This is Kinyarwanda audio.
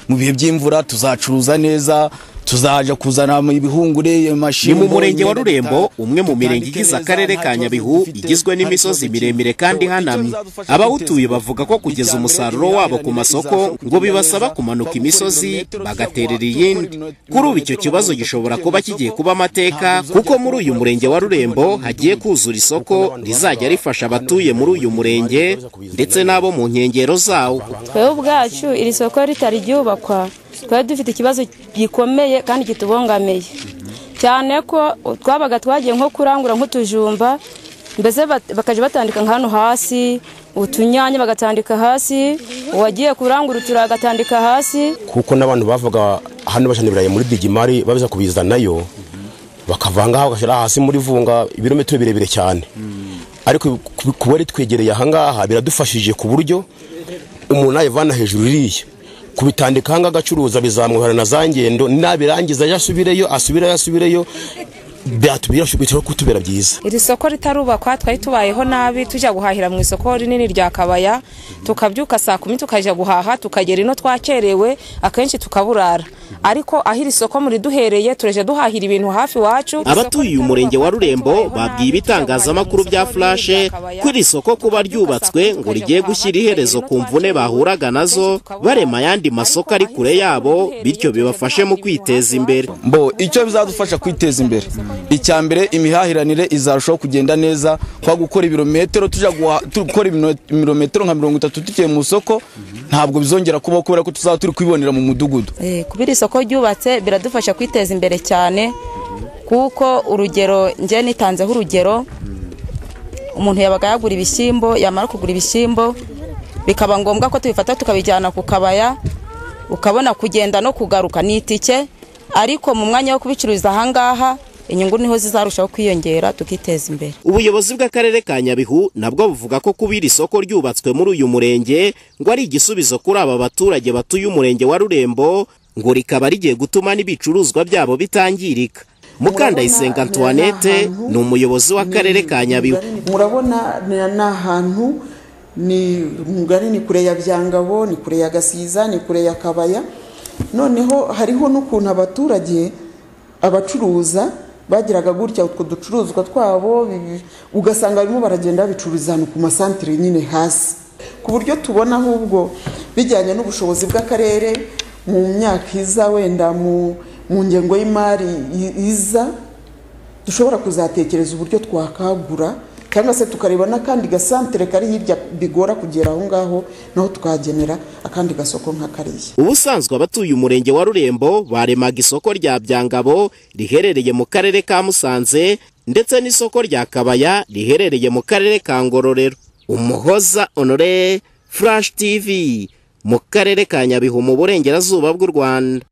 mu bihe by'imvura tuzacuruza neza tuzaja kuzana ibihungure ni amashimbo mu murenge wa imyenda rurembo duta- umwe mu mirenge tutandike igize neza, akarere nta ka kibazo nyabihu dufite, igizwe nta n'imisozi kibazo miremire dufite. kandi Icyo ihanamye bizadufasha abawutuye kwiteza bavuga ko kugeza imbere, umusaruro wabo ku iterambere masoko rizabasha ngo kugenda bibasaba neza, kumanuka twaba imisozi kilometero, bagaterera twakora iyindi ibirometero, kuri ubu icyo ibirometero kibazo mirongo itatu gishobora tujya kuba ku kigiye isoko, kuba amateka ntabwo kuko uzongera kubona muri uyu murenge wa isoko rurembo ry'ibihumbi hagiye bibiri. kuzura isoko rizajya rifasha abatuye muri uyu murenge ndetse n'abo mu nkengero zawo twebwe ubwacu iri soko ritari ryubakwa twari dufite ikibazo gikomeye kandi kitubangamiye cyane ko twabaga twagiye nko kurangura nk'utujumba mbese bat- bakajya batandika nka hano hasi utunyanya bagatandika hasi uwagiye kurangura uturabo agatandika hasi kuko n'abantu bavuga hano bashana ibirayi muri bigimari babiza kubizanayo bakavangaho bagashyira hasi muri vunga ibirometero birebire cyane ariko ku- ku bari twegereye ahangaha biradufashije ku buryo umuntu nayivana hejuru iriya kubitandika ahangaha agacuruza bizamwihorana na za ngendo nabirangiza yasubireyo asubireyo asubireyo byatubira bishobora kutubera byiza iri soko ritarubakwa twari tubayeho nabi tujya guhahira mu isoko rinini rya kabaya tukabyuka saa kumi tukajya guhaha tukagera ino twakerewe akenshi tukaburara ariko aho iri soko muriduhereye turajya duhahira ibintu hafi iwacu abatuye umurenge wa rurembo babwiye ibitangazamakuru bya furashe ko iri soko kuba ryubatswe ngo rigiye gushyira iherezo ku mvune bahuraga nazo barema ayandi masoko ari kure yabo bityo bibafashe mu kwiteza imbere mbo icyo bizadufasha kwiteza imbere icya mbere imihahiranire izarushaho kugenda neza kwa gukora ibirometero tujya guha- tu- gukora ibino- ibirometero nka mirongo itatu tugiye mu isoko ntabwo bizongera kubaho kubera ko tuzaba turi kwibonera mu mudugudu Eh, kuba iri soko ryubatse biradufasha kwiteza imbere cyane kuko urugero njye nitanzeho urugero umuntu yabaga yagura ibishyimbo yamara kugura ibishyimbo bikaba ngombwa ko tubifata tukabijyana ku kabaya ukabona kugenda no kugaruka ni itike ariko mu mwanya wo kubicururiza ahangaha inyungu niho zizarushaho kwiyongera tukiteza imbere ubuyobozi bw'akarere ka nyabihu nabwo buvuga ko kuba iri soko ryubatswe muri uyu murenge ngo ari igisubizo kuri aba baturage batuye umurenge wa rurembo ngo rikaba rigiye gutuma n'ibicuruzwa byabo bitangirika mukandayisenga antoinette ni umuyobozi w'akarere ka nyabihu murabona ni ni ahantu ni mugari ni kure ya byangabo ni kure ya gasiza ni kure ya kabaya noneho hariho n'ukuntu abaturage abacuruza bagiraga gutya utwo ducuruzwa twabo bibi- ugasanga barimo baragenda babicururiza ahantu ku masantire nyine hasi ku buryo tubona ahubwo bijyanye n'ubushobozi bw'akarere mu myaka iza wenda mu mu ngengo y'imari i- iza dushobora kuzatekereza uburyo twakagura cyangwa se tukareba n'akandi gasantere kari hirya bigora kugera aho ngaho naho tukagenera akandi gasoko nka kariya ubusanzwe abatuye umurenge wa rurembo baremaga isoko rya byangabo riherereye mu karere ka musanze ndetse n'isoko rya kabaya riherereye mu karere ka ngororero umuhoza honore furashi tv mu karere ka nyabihu mu burengerazuba bw'u rwanda